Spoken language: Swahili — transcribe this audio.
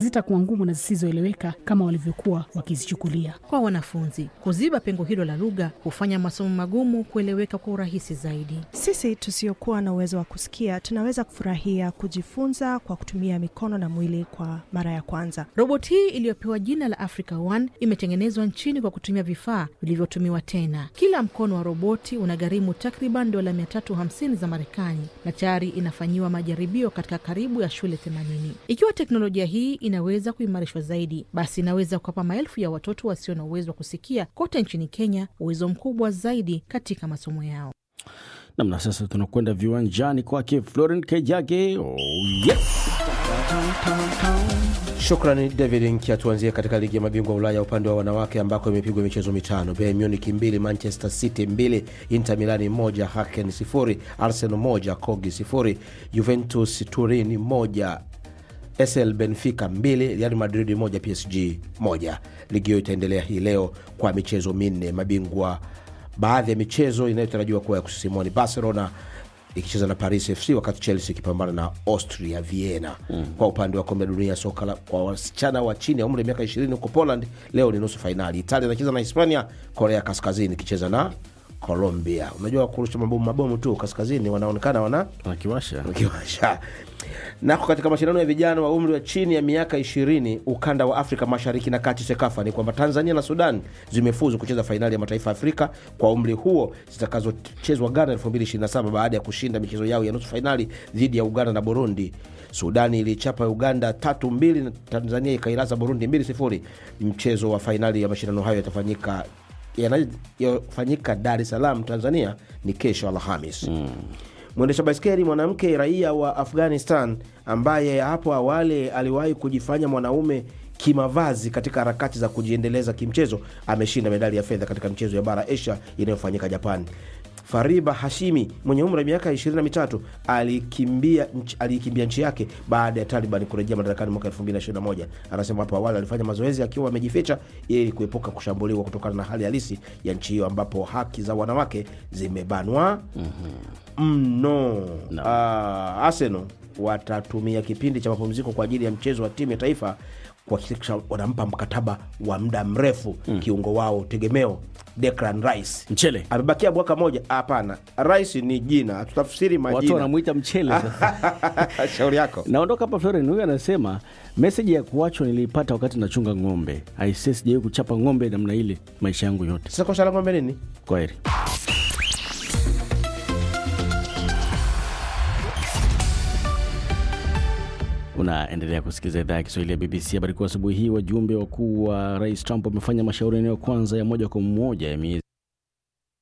hazitakuwa ngumu na zisizoeleweka kama walivyokuwa wakizichukulia. Kwa wanafunzi, kuziba pengo hilo la lugha hufanya masomo magumu kueleweka kwa urahisi zaidi. Sisi tusiokuwa na uwezo wa kusikia tunaweza kufurahia kujifunza kwa kutumia mikono na mwili kwa mara ya kwanza. Roboti hii iliyopewa jina la Africa One imetengenezwa nchini kwa kutumia vifaa vilivyotumiwa tena. Kila mkono wa roboti unagharimu takriban dola 350 za Marekani na tayari inafanyiwa majaribio katika karibu ya shule 80. Ikiwa teknolojia hii inaweza kuimarishwa zaidi, basi inaweza kuwapa maelfu ya watoto wasio na uwezo wa kusikia kote nchini Kenya uwezo mkubwa zaidi katika masomo yao. Namna sasa tunakwenda viwanjani kwake Florent Kejage. Oh, yes! Shukrani David Nkia. Tuanzie katika ligi ya mabingwa Ulaya upande wa wanawake ambako imepigwa michezo mitano: Bayern Munich mbili, Manchester City mbili, Inter Milani moja, Haken sifuri, Arsenal moja, Kogi sifuri, Juventus Turin moja, SL Benfica mbili, Real Madrid moja, PSG moja. Ligi hiyo itaendelea hii leo kwa michezo minne. Mabingwa baadhi ya michezo inayotarajiwa kuwa ya kusisimua ni Barcelona ikicheza na Paris FC wakati Chelsea ikipambana na Austria Vienna. mm. Kwa upande wa kombe la dunia soka la kwa wasichana wa chini ya umri wa miaka 20 huko Poland, leo ni nusu fainali. Italia inacheza na Hispania, Korea Kaskazini ikicheza na Colombia. Unajua kurusha mabomu mabomu tu kaskazini wanaonekana wana Nakiwasha. wakiwasha nako katika mashindano ya vijana wa umri wa chini ya miaka ishirini ukanda wa Afrika mashariki na kati SEKAFA ni kwamba Tanzania na Sudan zimefuzu kucheza fainali ya mataifa ya Afrika kwa umri huo zitakazochezwa Ghana 2027 baada ya kushinda michezo yao ya nusu fainali dhidi ya Uganda na Burundi. Sudani ilichapa Uganda tatu mbili na Tanzania ikailaza Burundi mbili sifuri. Mchezo wa fainali ya mashindano hayo yatafanyika yanayofanyika Dar es Salaam, Tanzania ni kesho Alhamis. mm. Mwendesha baiskeli mwanamke raia wa Afghanistan ambaye hapo awali aliwahi kujifanya mwanaume kimavazi katika harakati za kujiendeleza kimchezo ameshinda medali ya fedha katika michezo ya bara Asia inayofanyika Japan. Fariba Hashimi mwenye umri wa miaka 23 alikimbia nchi, alikimbia nchi yake baada ya Taliban kurejea madarakani mwaka 2021. Anasema hapo awali alifanya mazoezi akiwa amejificha ili kuepuka kushambuliwa kutokana na hali halisi ya nchi hiyo ambapo haki za wanawake zimebanwa mno. No. Ah, Arsenal watatumia kipindi cha mapumziko kwa ajili ya mchezo wa timu ya taifa kuhakikisha wanampa mkataba wa muda mrefu kiungo wao tegemeo Declan Rice Mchele. amebakia mwaka moja. Hapana, Rice ni jina, tutafsiri Watu majina. wanamwita mchele sasa. Shauri yako. Naondoka hapa Floren, huyu anasema meseji ya kuachwa niliipata wakati nachunga ng'ombe. Aisee, sijawahi kuchapa ng'ombe namna ile maisha yangu yote. Sasa kosa la ng'ombe nini? Kwa heri. Unaendelea kusikiliza idhaa ya Kiswahili ya BBC. Habari kuu asubuhi hii, wajumbe wakuu wa Rais Trump wamefanya mashauriano ya kwanza ya moja kwa moja ya miezi